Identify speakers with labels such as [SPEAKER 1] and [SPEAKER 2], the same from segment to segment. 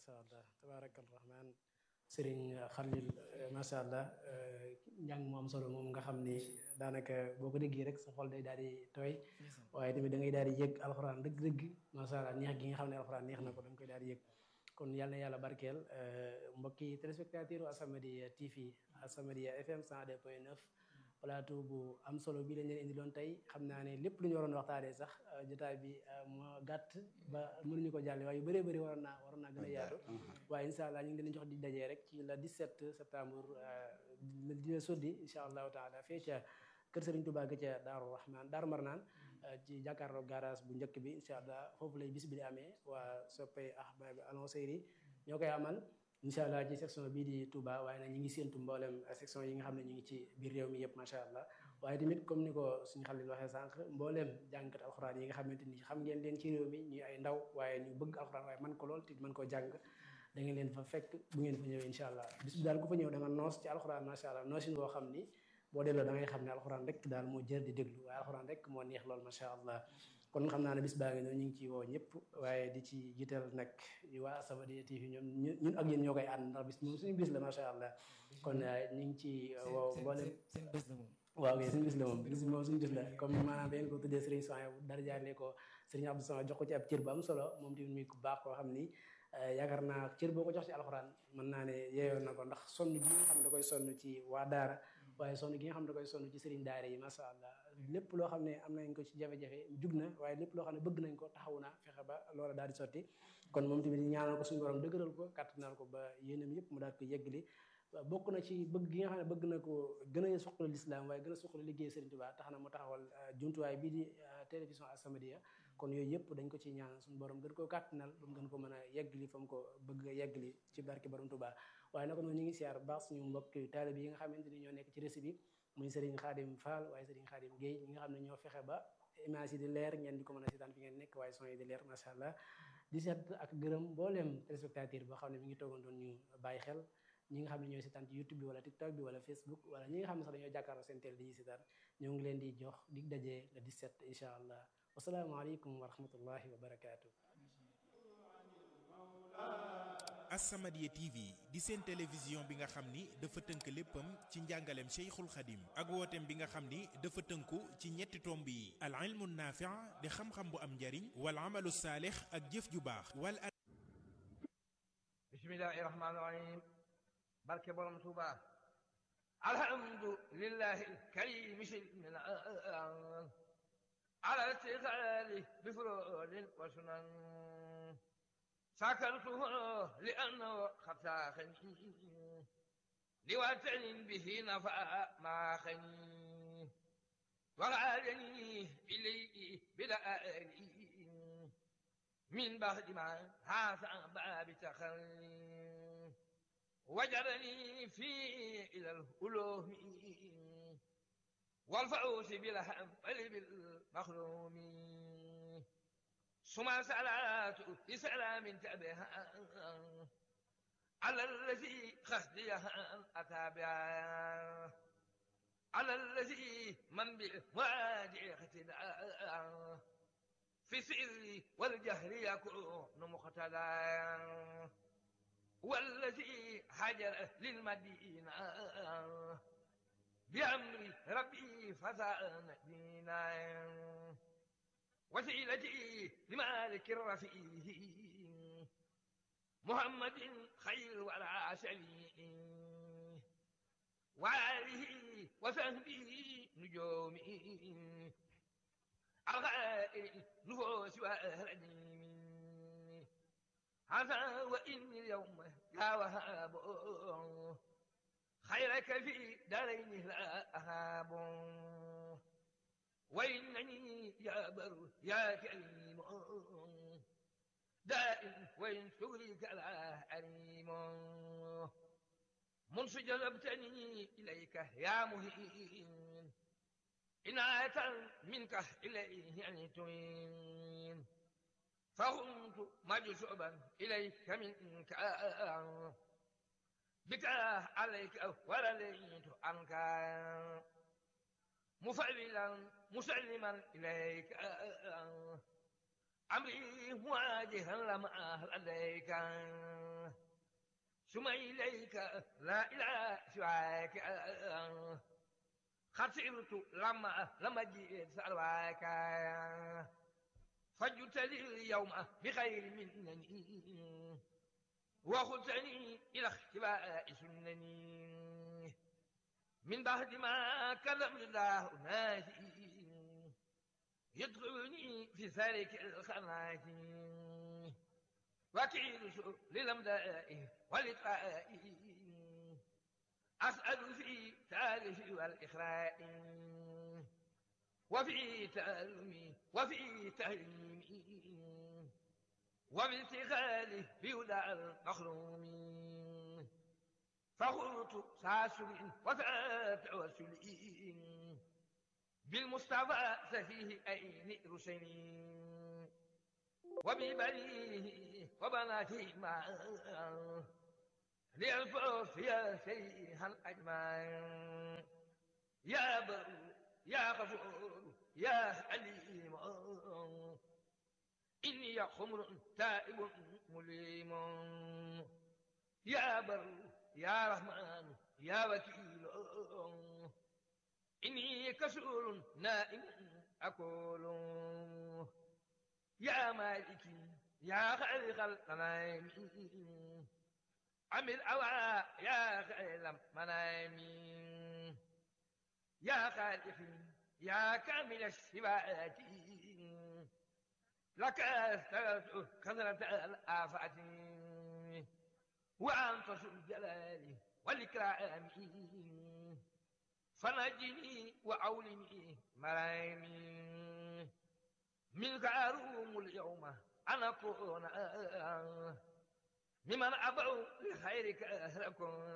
[SPEAKER 1] macha allah tabaaraka rahmaan sëriñ Xalil macha allah njàng mu am solo moom nga xam ni daanaka boo ko déggee rek sa xol day daal di tooy waaye tamit da ngay daal di yëg alxuraan dëgg-dëgg macha allah neex gi nga xam ne alxuraan neex na ko da nga koy daal di yëg kon yàlla na yàlla barkeel mbokki téléspectateur As-Samadiyya TV As-Samadiyya FM 102.9 plateau bu am solo bi lañ leen indi loon tey xam naa ne lépp lu ñu waroon waxtaanee sax jotaay bi moo gàtt ba mënuñu ko jàlle waaye yu bëree bëri waroon naa waroon naa gën a yaatu waaye incha allah ñu ngi leen jox di dajee rek ci la 17 septembre di la soddi incha allahu taala fee ca kër Serigne Touba ga ca Daaru Rahman Daaru Marnaan ci jàkkaarloo garage bu njëkk bi incha allah foofu lay bis bi di amee waa soppay ahbab alonseyri ñoo koy amal incha allah ci section bii di Touba waaye nag ñi ngi séentu mboolem section yi nga xam ne ñu ngi ci biir réew mi yëpp macha allah waaye tamit comme ni ko suñu xalil waxee sànq mbooleem jàngkat alxuraan yi nga xamante ni xam ngeen leen ci réew mi ñuy ay ndaw waaye ñu bëgg alxuraan waaye man ko lool te mën koo jàng da ngeen leen fa fekk bu ngeen fa ñëwee incha allah bis bi daal ku fa ñëw da nga noos ci alxuraan macha allah noosin boo xam ni boo delloo da ngay xam ne alxuraan rek daal moo jër di déglu waaye alxuraan rek moo neex lool macha allah kon xam naa ne bis baa ngi noonu ñu ngi ciy woo ñëpp waaye di ci jiital nag waa As-Samadiyya TV ñoom ñun ak yéen ñoo koy ànd ndax bis moom suñu bis la macha allah kon ñu ngi ci woo mboolem
[SPEAKER 2] seen bés la moom
[SPEAKER 1] waaw kay suñu bis la moom bis moom suñu bis la comme maanaam dañ ko tuddee Serigne Sonia dara jaaree ko Serigne Abdou Sonia jox ko ci ab cër bu am solo moom tamit muy ku baax koo xam ni yaakaar naa cër boo ko jox ci alxuraan mën naa ne yeeyoon na ko ndax sonn gi nga xam da koy sonn ci waa daara waaye sonn gi nga xam da koy sonn ci Serigne daara yi macha allah lépp loo xam ne am nañ ko ci jafe-jafe jug na waaye lépp loo xam ne bëgg nañ ko taxaw na fexe ba loola daal di sotti kon moom tamit ñaanal ko suñu borom dëgëral ko kàttanal ko ba yéenam yëpp mu daal ko yeggali bokk na ci bëgg gi nga xam ne bëgg na ko gën a suqali lislaam waaye gën a suqali liggéey Serigne Touba tax na mu taxawal jumtuwaay bii di télévision As-Samadiyya kon yooyu yëpp dañ ko ci ñaan suñu borom gën koo kàttanal ba mu gën ko mën a yeggali fa mu ko bëgg a yeggali ci barke borom Touba waaye naka noonu ñu ngi siyaar baax suñu mbokk taalibe yi nga xamante ni ñoo nekk ci réseau bi muy Serigne Khadim Fall waaye Serigne Khadim Guèye ñi nga xam ne ñoo fexe ba image yi di leer ngeen di ko mën a seetaan fi ngeen nekk waaye son yi di leer macha allah di seet ak gërëm mbooleem téléspectateur boo xam ne mi ngi toogoon doon ñu bàyyi xel ñi nga xam ne ñooy seetaan ci YouTube bi wala TikTok bi wala Facebook wala ñi nga xam ne sax dañoo jàkkaarloo seen télé dañuy seetaan ñoo ngi leen di jox dig dajee le 17 incha allah wasalaamaaleykum wa rahmatullahi wa barakaatu.
[SPEAKER 3] As-Samadiyya TV di seen télévision bi nga xam ni dafa tënk léppam ci njàngaleem Cheikhul Khadim ak wooteem bi nga xam ni dafa tënku ci ñetti tomb yi al ilmu naafi' di xam-xam bu am njariñ wal amalu saalix ak jëf ju baax wal
[SPEAKER 4] bismillahi rahmaani rahim barke borom Tuuba alhamdulillahi karim silmina ala istiqaali bi furoodin wa sunan sakartuhu li annahu qad saaxani li watanin bihi nafa maa xani waraadani ilayhi bilaali min baxdi ma haasa baabi taxarri وجرني في إلى الألوم والفوز بالهم بالمخلوم ثم صلاة بسلام تبها على الذي خزيها أتابعا على الذي من بالوادع اقتداء في السر والجهر يكون مقتدى والذي هاجر للمدينة بأمر ربي فزان دينا وسيلتي لمالك الرفيع محمد خير ولا شفيع وآله وصحبه نجومي الغائر نفوس وأهردين هذا وإني اليوم يا وهاب خيرك في دارين لا أهاب وإنني يا بر يا كريم دائم وإن شغلك لا حريم منذ جلبتني إليك يا مهين عناية منك إليه يعني تين فكنت مجذوبا إليك منك بك عليك ولليت عنك مفعلا مسلما إليك أمري مواجها لما لديك ثم إليك لا إله سواك خسرت لما لما جئت سألواك فجئت لي اليوم بخير منني وخذتني إلى اختباء سنني من بعد ما كلم الله ناسي يدخلني في ذلك الخناك وكيل للمدائه ولقائه أسأل في تالف والإخراء وفي تألمي وفي تهليمي وفي اتخاذه بهدى المخروم فقلت ساسل وفات وسلئ بالمصطفى سفيه أين رسلي وببنيه وبناته معا ليلفظ يا سيها الأجمعين يا بر يا غفور يا حليم إني خمر تائب مليم يا بر يا رحمن يا وكيل إني كسول نائم أقول يا مالكي يا خالق الغنائم عمل أوعى يا خير المنائم يا خالقي يا كامل الصفات لك استغفرت كثرة الآفات وأنت ذو الجلال والإكرام فنجني وأولني مرايمي منك أروم اليوم أن أكون ممن أبعوا لخيرك أهلكون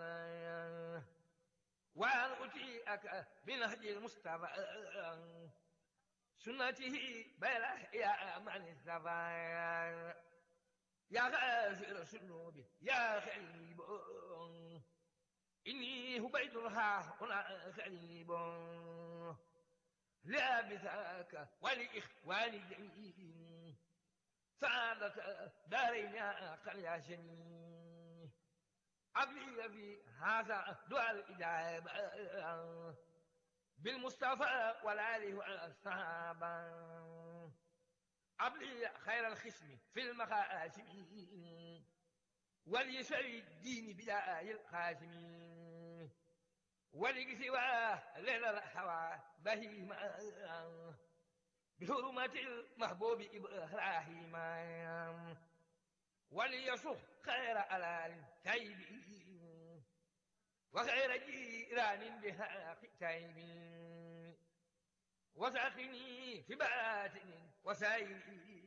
[SPEAKER 4] وأن أتيئك بنهج المصطفى سنته بلا يا من الثبات يا غافر الذنوب يا خليب إني هبيت ها هنا خليب لابثاك ولإخواني جميعين سعادة دارين يا قرية شمي أبلي في هذا دعاء الإجابة بالمصطفى والآله والصحابة أبلي خير الخصم في المخاسم وليسوي الدين بداء القاسم ولكسواه ليل الهوى بهيما بحرمة المحبوب إبراهيم وليصح خير ألال تيب وخير جيران بها تيب وساقني في باتن وسائل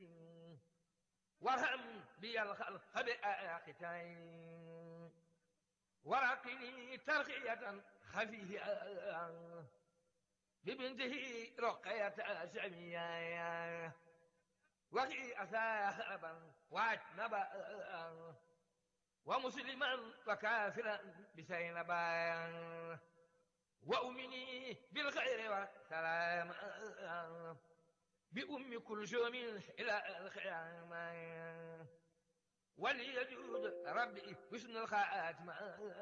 [SPEAKER 4] وارحم بي الخلق بآختين ورقني ترقية خفية ببنته رقية سمية وقي أثابا واتنبا ومسلما وكافرا بسينبا وأمني بالخير والسلام بأم كلثوم إلى الخيام وليجود ربي حسن الخاتمة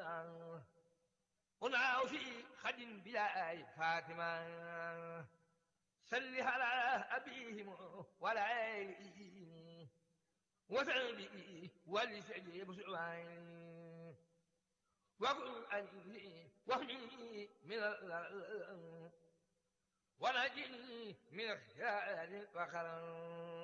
[SPEAKER 4] هنا في خد بلا فاتمة سل على أبيهم والعين وسلبي ولسجيب سعين وقل أني وهني من الأرض ونجني من خيال وخرم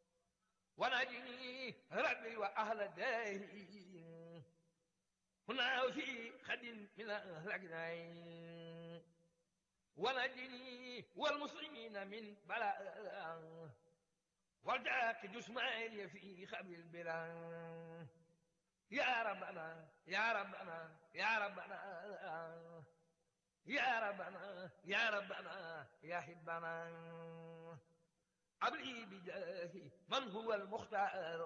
[SPEAKER 4] ونجني ربي وأهل الدين هنا في خد من الأجنين ونجني والمسلمين من بلاء وجاك جسماني في خبر البلاد يا ربنا يا ربنا يا ربنا يا ربنا يا ربنا يا حبنا أبلي بجاه من هو المختار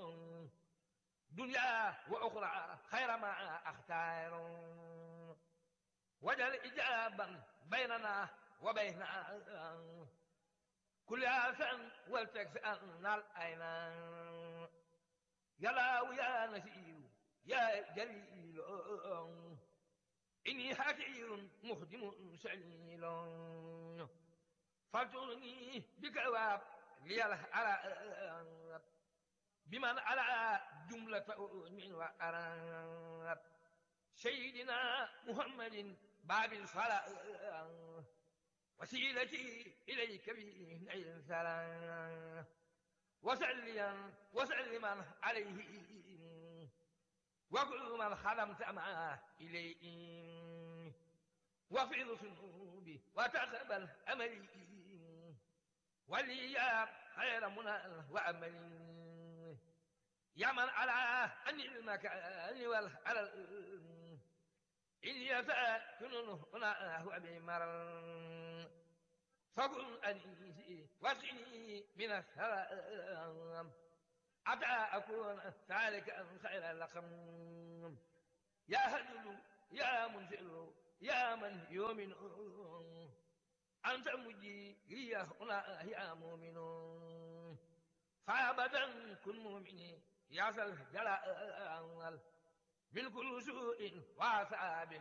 [SPEAKER 4] دنيا وأخرى خير ما أختار وجل إجابا بيننا وبين كل عسى ولتكفي أن الأيمان يا لاو يا نسير يا جليل إني حكير مخدم سليل فاجرني بكواب لي الحراب بمن على جملة من وأراب سيدنا محمد باب الصلاة وسيلتي إليك بنيل السلام وسليا وسلما عليه وكل من خدمت معه إليه واغفر ذنوبي وتقبل أملي ولي خير منى وأملي يا من على أن المكان والحلال إن يسأكن هنا هو بمرل فكن أنيسي واسقني من السلام حتى أكون سالكا خير اللقم يا هدل يا منزل يا من يؤمن أنت مجيري هنا يا مؤمن فأبدا كن مؤمني يا ذا الجلال من كل سوء وعذاب